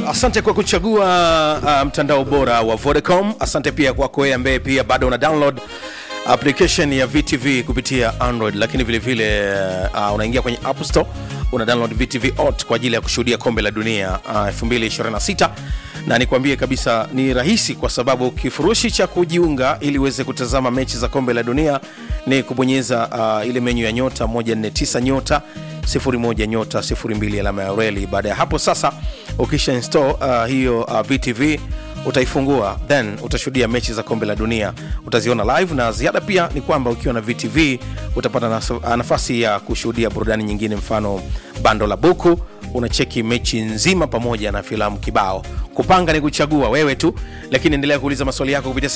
asante kwa kuchagua uh, mtandao bora wa vodacom asante pia kwako wewe ambaye pia bado una download application ya vtv kupitia android lakini vile vile uh, unaingia kwenye app store una download vtv ot kwa ajili ya kushuhudia kombe la dunia uh, 226 na nikwambie kabisa ni rahisi kwa sababu kifurushi cha kujiunga ili uweze kutazama mechi za kombe la dunia ni kubonyeza uh, ile menyu ya nyota 149 nyota 01 nyota 02 alama ya reli baada ya hapo sasa ukisha install uh, hiyo uh, vtv utaifungua then utashuhudia mechi za kombe la dunia utaziona live na ziada pia ni kwamba ukiwa na vtv utapata nas- nafasi ya kushuhudia burudani nyingine mfano bando la buku unacheki mechi nzima pamoja na filamu kibao kupanga ni kuchagua wewe tu lakini endelea kuuliza maswali yako kupitia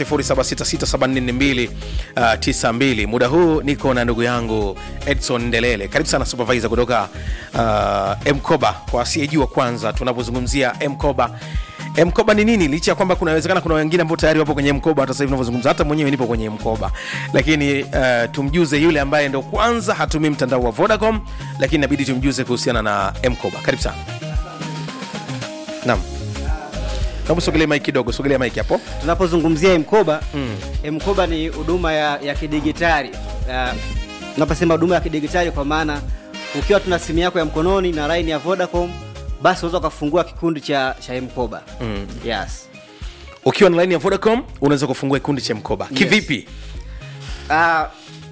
0766744292 muda huu niko na ndugu yangu edson ndelele karibu sana supervisor kutoka uh, mkoba kwa asiyejua kwanza tunapozungumzia mkoba mkoba ni nini licha ya kwamba kunawezekana kuna wengine ambao tayari wapo kwenye mkoba hata sasa hivi unavyozungumza hata mwenyewe nipo kwenye mkoba lakini uh, tumjuze yule ambaye ndo kwanza hatumii mtandao wa vodacom lakini inabidi tumjuze kuhusiana na mkoba karibu sana naam naomba sogelea mike kidogo sogelea mike hapo tunapozungumzia mkoba mm. mkoba ni huduma ya, ya kidigitali uh, tunaposema huduma ya kidigitali kwa maana ukiwa tuna simu yako ya mkononi na line ya vodacom basi unaweza ukafungua kikundi cha, cha mkoba mm. yes ukiwa na line ya vodacom unaweza kufungua kikundi cha mkoba Yes. kivipi uh,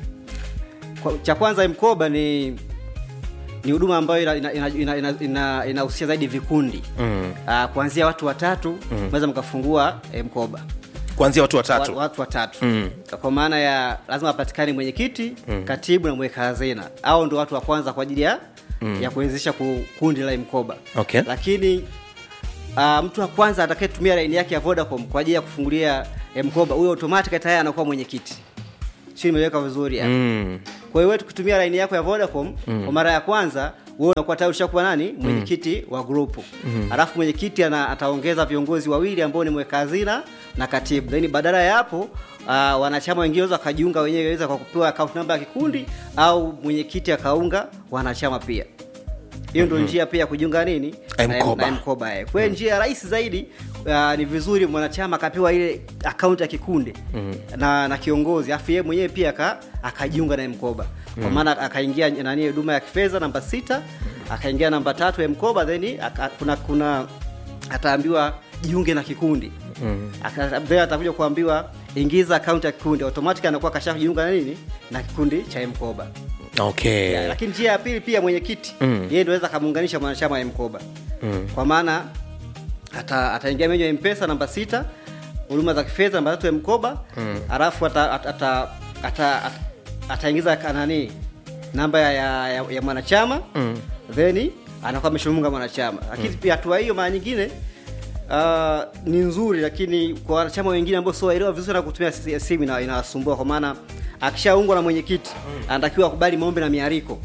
kwa, cha kwanza mkoba ni ni huduma ambayo inahusia ina, ina, ina, ina, inahusia zaidi vikundi mm. uh, kuanzia watu watatu mnaweza mkafungua eh, mkoba kuanzia watu watatu Wa- watu watatu mm. kwa maana ya lazima apatikane mwenyekiti mm. katibu na mweka hazina au ndo watu wa kwanza kwa ajili ya mm. ya kuwezesha ku- kundi la mkoba Okay. lakini uh, mtu wa kwanza atakayetumia laini yake ya vodacom kwa ajili ya kufungulia eh, mkoba huyo automatic tayari anakuwa mwenyekiti sio nimeweka vizuri hapo mm. kwa hiyo wewe tukitumia laini yako ya vodacom mm. kwa mara ya kwanza wewe unakuwa tayari ushakuwa nani mwenyekiti wa grupu mm. alafu mwenyekiti ana, ataongeza viongozi wawili ambao ni mweka hazina na katibu then badala ya hapo uh, wanachama wengine waweza wakajiunga wenyewe waweza kwa kupewa account namba ya kikundi au mwenyekiti akaunga wanachama pia hiyo ndio njia pia ya kujiunga nini Na- Mkoba. na mkoba eh. kwa hiyo njia ya rahisi zaidi uh, ni vizuri mwanachama akapewa ile akaunti ya kikundi mm. na, na kiongozi afu yeye mwenyewe pia aka, akajiunga na mkoba kwa maana akaingia nani huduma ya kifedha namba sita akaingia namba tatu ya mkoba then aka, kuna kuna ataambiwa jiunge na kikundi mm. then atakuja kuambiwa ingiza akaunti ya kikundi automatic anakuwa kashajiunga na nini na kikundi cha mkoba okay yeah, lakini njia ya pili pia mwenyekiti Mm. yeye ndio aweza akamuunganisha mwanachama wa mkoba mm. kwa maana ata- ataingia menyu ya mpesa namba sita huduma za kifedha namba tatu ya mkoba mm. alafu ataingiza ata, ata, ata, ata, ataingiza ka- nani namba ya, ya, ya, ya mwanachama mm. then anakuwa ameshamunga mwanachama lakini pia hatua hiyo mara nyingine Uh, ni nzuri lakini kwa wanachama wengine ambao sio waelewa vizuri na kutumia si- simu ina- inawasumbua kwa maana akishaungwa na mwenyekiti anatakiwa akubali maombi na miariko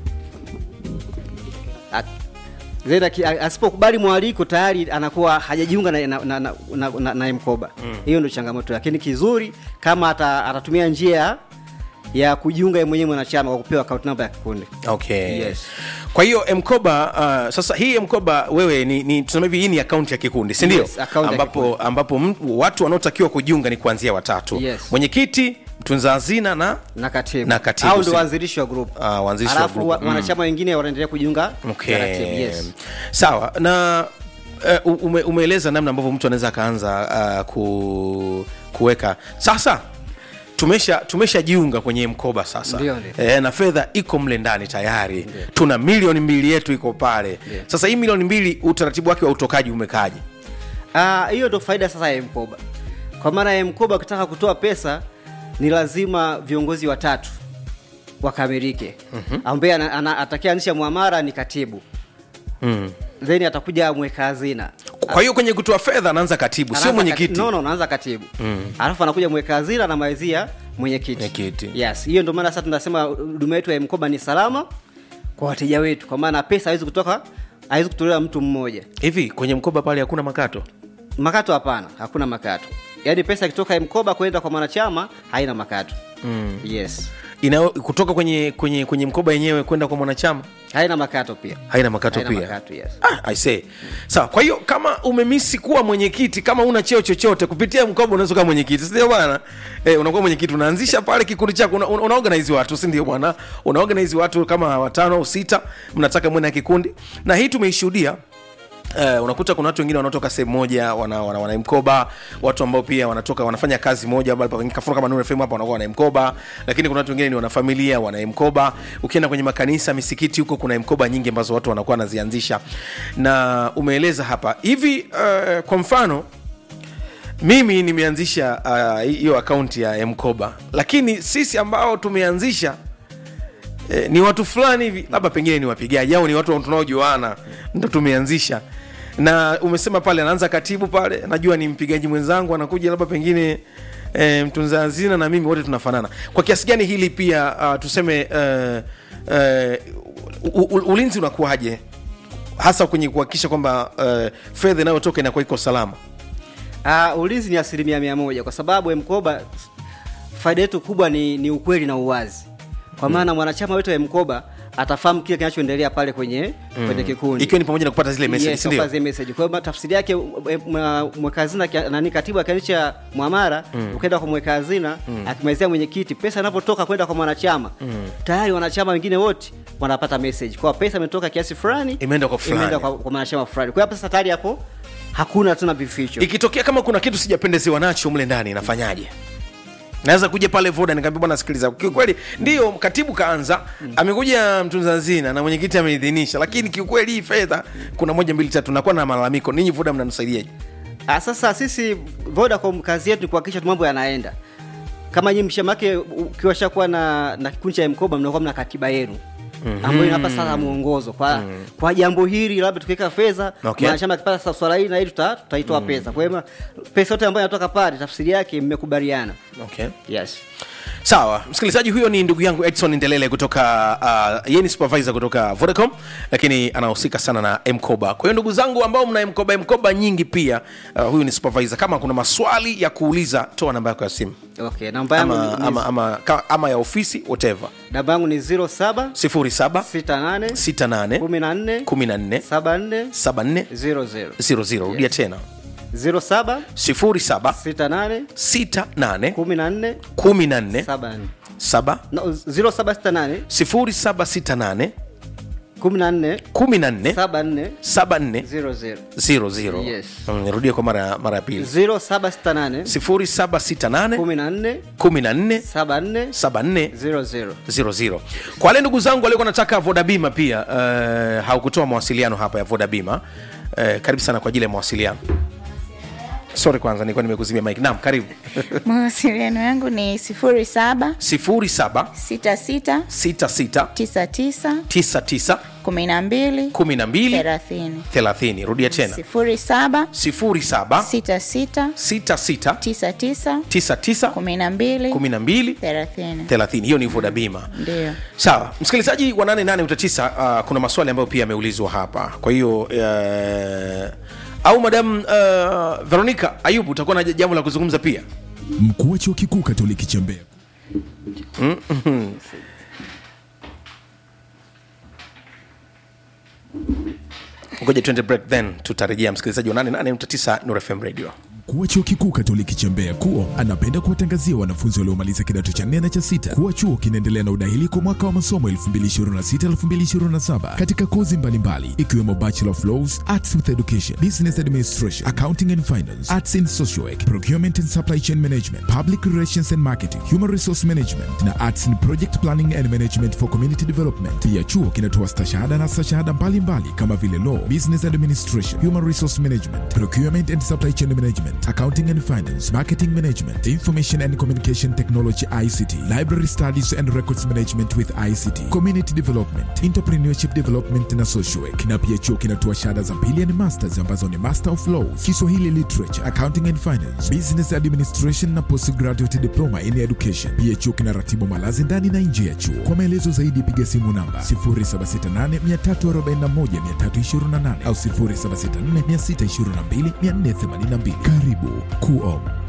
A- then aki- a- asipokubali mwaliko tayari anakuwa hajajiunga na, na, na, na, na, na, na mkoba hiyo ndio changamoto lakini kizuri kama ata, atatumia njia ya kujiunga yeye mwenyewe mwanachama kwa kupewa account number ya kikundi okay Yes. kwa hiyo mkoba uh, sasa hii mkoba wewe ni, ni tuseme hivi hii ni akaunti ya kikundi si ndio Yes, account ya ambapo, ambapo m- watu wanaotakiwa kujiunga ni kuanzia watatu Yes. mwenyekiti mtunza hazina na na katibu, Na katibu, au ndio si- waanzilishi wa group Ah, waanzilishi wa alafu group, wa- mm. wanachama wengine wanaendelea kujiunga okay. taratibu, yes. sawa na uh, ume, umeeleza namna ambavyo mtu anaweza akaanza uh, ku, kuweka sasa tumesha tumeshajiunga kwenye mkoba sasa Ndio, ndio. e, na fedha iko mle ndani tayari tuna milioni mbili yetu iko pale Ndio. sasa hii milioni mbili utaratibu wake wa utokaji umekaje Ah, hiyo ndo faida sasa ya mkoba kwa maana ya mkoba ukitaka kutoa pesa ni lazima viongozi watatu wakamilike mm-hmm. ambaye ana- ana- atakayeanzisha mwamara ni katibu mm. then atakuja mweka hazina kwa hiyo kwenye kutoa fedha anaanza katibu sio Anaanza mwenyekiti kati- no, no, anaanza katibu mm. alafu anakuja mweka hazina na maizia mwenyekiti Mwenyekiti. yes hiyo ndio maana sasa tunasema huduma yetu ya mkoba ni salama kwa wateja wetu kwa maana pesa haiwezi kutoka haiwezi kutolewa mtu mmoja hivi kwenye mkoba pale hakuna makato makato hapana hakuna makato yaani pesa ikitoka mkoba kwenda kwa mwanachama haina makato mm. yes Ina, kutoka kwenye kwenye kwenye mkoba yenyewe kwenda kwa mwanachama haina makato pia haina makato Haina pia makato, yes. ah, I say. sawa kwa hiyo kama umemisi kuwa mwenyekiti kama una cheo chochote kupitia mkoba unaweza kuwa mwenyekiti sindio bwana eh, unakuwa mwenyekiti unaanzisha pale kikundi chako una, una, unaorganize watu sindio bwana unaorganize watu kama watano au sita mnataka mwe na kikundi na hii tumeishuhudia Uh, unakuta kuna watu wengine wanaotoka sehemu moja wana, wana, wana mkoba watu ambao pia wanatoka wanafanya kazi moja kafuna kama Nuru FM hapa wanakuwa wana mkoba lakini kuna watu wengine ni wanafamilia wana mkoba ukienda kwenye makanisa misikiti huko kuna mkoba nyingi ambazo watu wanakuwa wanazianzisha na umeeleza hapa hivi uh, kwa mfano mimi nimeanzisha ah, hiyo uh, akaunti ya mkoba lakini sisi ambao tumeanzisha eh, ni watu fulani hivi labda pengine ni wapigaji au ni watu tunaojuana ndo tumeanzisha na umesema pale anaanza katibu pale najua ni mpigaji mwenzangu anakuja labda pengine e, mtunza hazina na mimi wote tunafanana kwa kiasi gani hili pia uh, tuseme uh, uh, u, u, ulinzi unakuwaje hasa kwenye kuhakikisha kwamba uh, fedha inayotoka inakuwa iko salama Uh, ulinzi ni asilimia mia moja kwa sababu mkoba faida yetu kubwa ni, ni ukweli na uwazi kwa maana mwanachama wetu wa mkoba atafahamu kile kinachoendelea pale kwenye kwenye kikundi ikiwa ni pamoja na kupata zile message Yes, si ndio? kupata zile message. Kwa hiyo tafsiri yake e, mwa- mweka hazina kia- nani katibu akianisha mwamara ukaenda kwa mweka hazina akimalizia mwenyekiti pesa inapotoka kwenda kwa mwanachama tayari wanachama wengine wote wanapata message kwa pesa imetoka kiasi fulani Imeenda kwa fulani. imeenda kwa, kwa mwanachama fulani kwa hiyo sasa tayari hapo hakuna tena vificho ikitokea kama kuna kitu sijapendezewa nacho mle ndani nafanyaje naweza kuja pale voda nikaambia bwana sikiliza kiukweli ndio katibu kaanza amekuja mtunza hazina na mwenyekiti ameidhinisha lakini kiukweli hii fedha kuna moja mbili tatu nakuwa na malalamiko ninyi voda mnanisaidiaje Ah, sasa sisi Vodacom kazi yetu ni kuhakikisha tu mambo yanaenda kama nyinyi mshamake ukiwa shakuwa na na kikundi cha mkoba mnakuwa mna katiba yenu ambayo inapa sasa mwongozo kwa kwa jambo hili labda tukiweka fedha Okay. mwanachama akipata sasa swala hili na hili tuta, tutaitoa pesa kwa hiyo pesa yote ambayo inatoka pale tafsiri yake mmekubaliana okay. yes sawa msikilizaji huyo ni ndugu yangu edson ndelele kutoka uh, yeye ni supervisor kutoka vodacom lakini anahusika sana na mkoba kwa hiyo ndugu zangu ambao mna mkoba mkoba nyingi pia uh, huyu ni supervisor kama kuna maswali ya kuuliza toa namba yako ya simu okay namba yangu ama, ni, ama, ama, ka- ama ya ofisi whatever namba yangu ni 07 07 68 68 14 14 74 74 00 00 rudia tena 07 07 68 68 14 14 74 7 no, 0768 0768 14 14 74 74 00 00 Yes. Mm, rudia kwa mara mara ya pili 0768 0768 14 14 74 74 00 00 kwa wale ndugu zangu waliokuwa nataka vodabima pia uh, haukutoa mawasiliano hapa ya vodabima uh, karibu sana kwa ajili ya mawasiliano sorry kwanza nilikuwa nimekuzimia mike naam karibu mawasiliano yangu ni sifuri saba 07 sita sita 66 tisa tisa 99 kumi na mbili 12 thelathini 30 rudia tena sifuri saba 07 sita sita 66 tisa tisa 99 kumi na mbili 12 thelathini 30 hiyo ni vodabima ndio sawa msikilizaji wa 88 uh, kuna maswali ambayo pia yameulizwa hapa kwa hiyo uh, au madam uh, veronica ayubu utakuwa na jambo la kuzungumza pia mkuu wa chuo kikuu katoliki cha mbeya ngoja tuende break then tutarejea msikilizaji wa 88 Nuru fm radio mkuu wa chuo kikuu katoliki cha mbeya kuo anapenda kuwatangazia wanafunzi waliomaliza kidato cha nne na cha sita kuwa chuo kinaendelea na udahili kwa mwaka wa masomo 2026-2027 katika kozi mbalimbali ikiwemo bachelor of laws arts with education business administration accounting and finance arts in social work procurement and supply chain management public relations and marketing human resource management na arts in project planning and management for community development pia chuo kinatoa stashahada na stashahada mbalimbali kama vile law business administration human resource management procurement and supply chain management accounting and finance marketing management information and communication technology ict library studies and records management with ict community development entrepreneurship development na social work na pia chuo kinatoa shahada za pili and masters ambazo ni master of laws kiswahili literature accounting and finance business administration na postgraduate diploma in education pia chuo kinaratibu malazi ndani na nje ya chuo kwa maelezo zaidi piga simu namba 0768341328 au 0764622482 karibu kuom